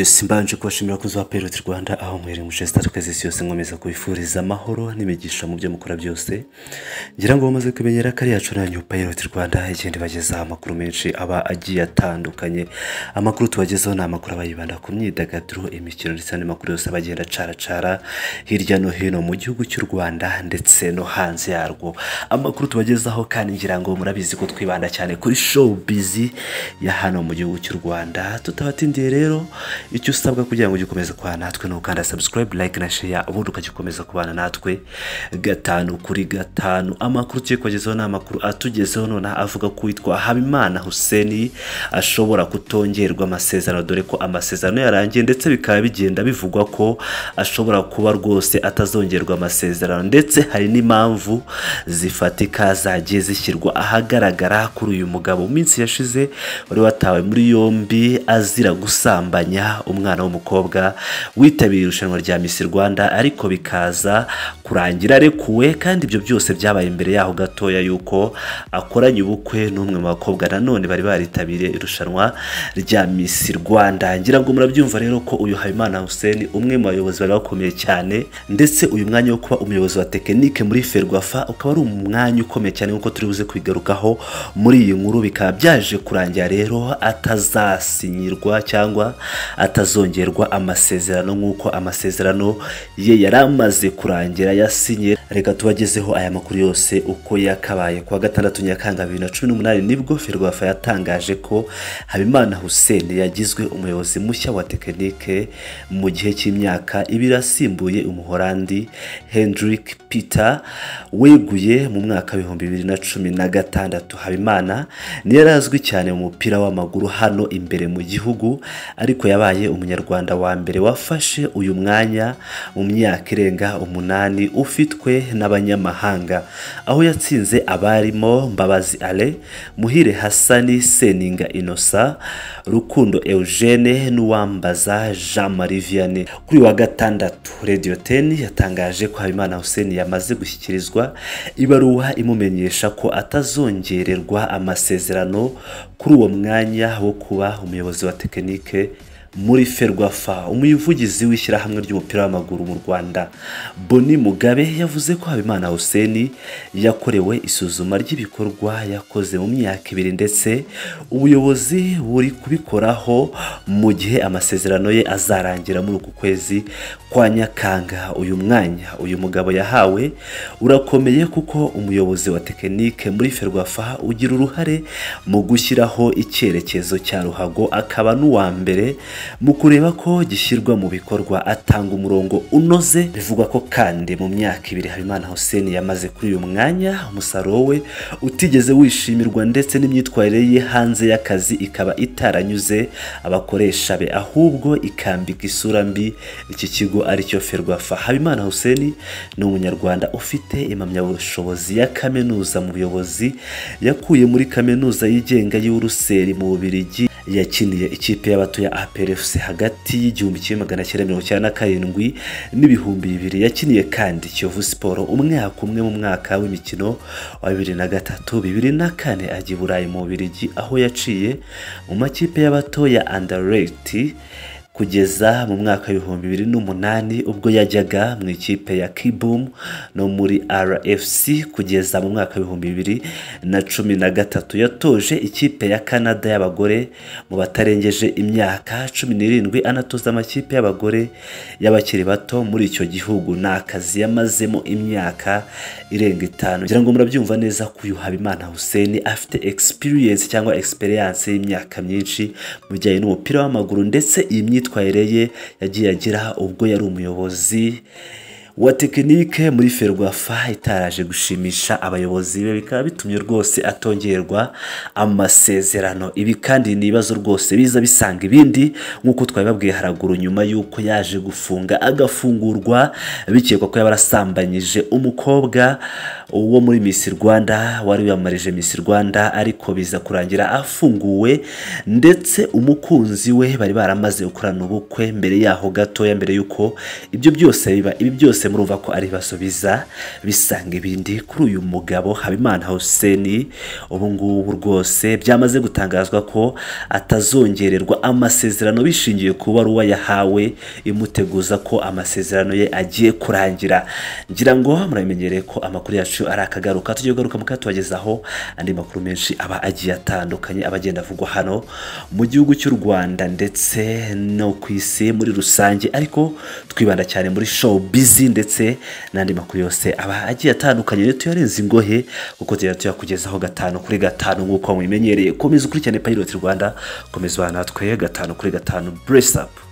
simbanje kubashimira abakunzi ba peroti rwanda aho mwere muce zitandukanye z'isi yose nkomeza kubifuriza amahoro n'imigisha mu byo mukora byose ngira ngo bamaze kumenyera ko ari yacu nanyu peroti rwanda igenda ibagezaho amakuru menshi aba agiye atandukanye amakuru tubagezaho ni amakuru aba yibanda ku myidagaduro imikino ndetse n'andi makuru yose aba agenda acaracara hirya no hino mu gihugu cy'u rwanda ndetse no hanze yarwo amakuru tubagezaho kandi ngira ngo murabizi ko twibanda cyane kuri show bizi ya hano mu gihugu cy'u rwanda tutabatindiye rero icyo usabwa kugira ngo ujye ukomeza kubana natwe ni ugukanda subscribe like na share ubundi ukajya ukomeza kubana natwe gatanu kuri gatanu amakuru tugiye kubagezaho ni amakuru atugezeho nonaha avuga ko uwitwa habimana huseni ashobora kutongerwa amasezerano dore ko amasezerano yarangiye ndetse bikaba bigenda bivugwa ko ashobora kuba rwose atazongerwa amasezerano ndetse hari n'impamvu zifatika zagiye zishyirwa ahagaragara kuri uyu mugabo mu minsi yashize wari watawe muri yombi azira gusambanya umwana w'umukobwa witabiriye irushanwa rya Miss Rwanda ariko bikaza kurangira arekuwe kandi ibyo byose byabaye imbere yaho gatoya yuko akoranye ubukwe n'umwe mu bakobwa nanone bari baritabiriye irushanwa rya Miss Rwanda ngira ngo murabyumva rero ko uyu Habimana Hussein umwe mu bayobozi bari bakomeye cyane ndetse uyu mwanya wo kuba umuyobozi wa tekinike muri Ferwafa ukaba ari umwanya ukomeye cyane nk'uko turi buze kwigarukaho muri iyi nkuru bikaba byaje kurangira rero atazasinyirwa cyangwa atazongerwa amasezerano nk'uko amasezerano ye yari amaze kurangira yasinye reka tubagezeho aya makuru yose uko yakabaye kuwa gatandatu nyakanga bibiri na cumi n'umunani nibwo Ferwafa yatangaje ko Habimana Hussein yagizwe umuyobozi mushya wa tekinike mu gihe cy'imyaka ibiri asimbuye umuhorandi Hendrik Peter weguye mu mwaka w'ibihumbi bibiri na cumi na gatandatu Habimana ni yari azwi cyane mu mupira w'amaguru hano imbere mu gihugu ariko yabaye umunyarwanda wa mbere wafashe uyu mwanya mu myaka irenga umunani ufitwe n'abanyamahanga aho yatsinze abarimo Mbabazi Ale Muhire Hassani Seninga Innocent Rukundo Eugene n'uwambaza Jean Marie Vianney kuri uyu wa gatandatu Radio 10 yatangaje ko Habimana Hussein yamaze gushyikirizwa ibaruwa imumenyesha ko atazongererwa amasezerano kuri uwo mwanya wo kuba umuyobozi wa tekinike muri Ferwafa umuvugizi w'ishyirahamwe ry'umupira w'amaguru mu Rwanda Boni Mugabe yavuze ko Habimana Hussein yakorewe isuzuma ry'ibikorwa yakoze mu myaka ibiri ndetse ubuyobozi buri kubikoraho mu gihe amasezerano ye azarangira muri uku kwezi kwa Nyakanga uyu mwanya uyu mugabo yahawe urakomeye kuko umuyobozi wa tekinike muri Ferwafa ugira uruhare mu gushyiraho icyerekezo cya ruhago akaba n'uwa mbere mu kureba ko gishyirwa mu bikorwa atanga umurongo unoze bivugwa ko kandi mu myaka ibiri habimana hussein yamaze kuri uyu mwanya umusaruro we utigeze wishimirwa ndetse n'imyitwarire ye hanze y'akazi ikaba itaranyuze abakoresha be ahubwo ikambika isura mbi iki kigo aricyo ferwafa habimana hussein ni umunyarwanda ufite impamyabushobozi ya kaminuza mu buyobozi yakuye muri kaminuza yigenga y'uruseri mu bubirigi yakiniye ikipe y'abatuye APRFC hagati y'igihumbi kimwe magana cyenda mirongo icyenda na karindwi n'ibihumbi bibiri yakiniye kandi Kiyovu Sport umwaka umwe mu mwaka w'imikino wa bibiri na gatatu bibiri na kane ajya i Burayi mu Bubiligi aho yaciye mu makipe y'abato ya Anderlecht kugeza mu mwaka w'ibihumbi bibiri n'umunani ubwo yajyaga mu ikipe ya Kibum no muri RFC kugeza mu mwaka w'ibihumbi bibiri na cumi na gatatu yatoje ikipe ya Canada y'abagore mu batarengeje imyaka cumi n'irindwi anatoza amakipe y'abagore y'abakiri bato muri icyo gihugu ni akazi yamazemo imyaka irenga itanu ngira ngo murabyumva neza ko uyu Habimana Hussein afite experience cyangwa experience y'imyaka myinshi mu bijyanye n'umupira w'amaguru ndetse iyi myitwarire imyitwarire ye yagiye agira ubwo yari umuyobozi wa tekinike muri ferwafa itaraje gushimisha abayobozi be bikaba bitumye rwose atongerwa amasezerano ibi kandi ni ibibazo rwose biza bisanga ibindi nk'uko twabibabwiye haraguru nyuma y'uko yaje gufunga agafungurwa bikekwa ko yaba arasambanyije umukobwa wo muri Miss Rwanda wari wiyamarije Miss Rwanda ariko biza kurangira afunguwe ndetse umukunzi we bari baramaze gukorana ubukwe mbere yaho gatoya mbere y'uko ibyo byose biba ibi byose murumva ko ari basubiza bisanga ibindi kuri uyu mugabo habimana hussein ubu ngubu rwose byamaze gutangazwa ko atazongererwa amasezerano bishingiye ku baruwa yahawe imuteguza ko amasezerano ye agiye kurangira ngira ngo muramenyereye ko amakuru yacu ari akagaruka tujye kugaruka muka tubagezaho andi makuru menshi aba agiye atandukanye aba agenda avugwa hano mu gihugu cy'u rwanda ndetse no ku isi muri rusange ariko twibanda cyane muri show bizi ndetse n'andi makuru yose aba agiye atandukanye rero tuyarenze ingohe kuko tugenda tuyakugezaho gatanu kuri gatanu nk'uko mubimenyereye komeza ukurikirane pilot rwanda komeza ubana natwe gatanu kuri gatanu brace up